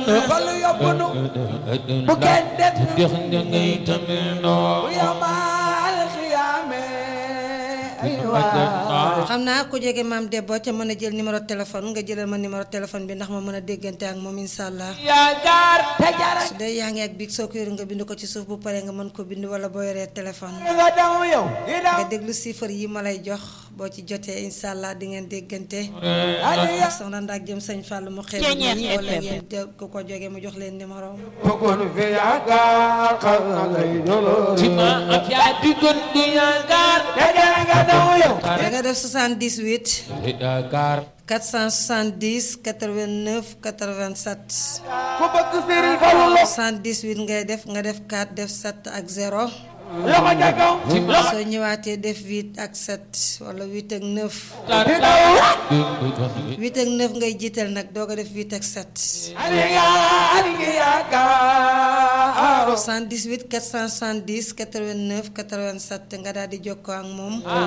Fallu yóbbu nu bu kenn det dex nga ngay tamit noo bu yamal xiyaame ay waay xam naa ku jege maam Debbo ca mën a jël numéro téléphone nga jëlal ma numéro téléphone bi ndax ma mën a déggante ak moom incha allah yaakaar te jara su dee yaa ngi ak biig soo ko yor nga bind ko ci suuf bu paree nga mën ko bind wala boo yoree téléphone nga daw yow di daw nga déglu chiffre yi ma lay jox boo ci jotee incha allah di ngeen déggante adi ya soxna ndax jëm sëñ Fall mu xeeb ñi wala ngeen de- ku ko jógee mu jox leen numéro bëggoon fi yaakaar xam na ngay dolóor ci ma ak yaa di gën di yaakaar te jara nga daw yow da nga def 78 yaakaar 470 89 87 ku bëgg Sëriñ Fallu lo 78 ngay def nga def 4 def 7 ak 0 loxo ca kaw soo ñëwaatee def 8 ak 7 wala 8 ak 9 di daw 8 ak 9 ngay jiital nag doo ko def 8 ak 7 ali nga ali nga yaakaar 78 470 89 87 nga daal di jokkoo ak moom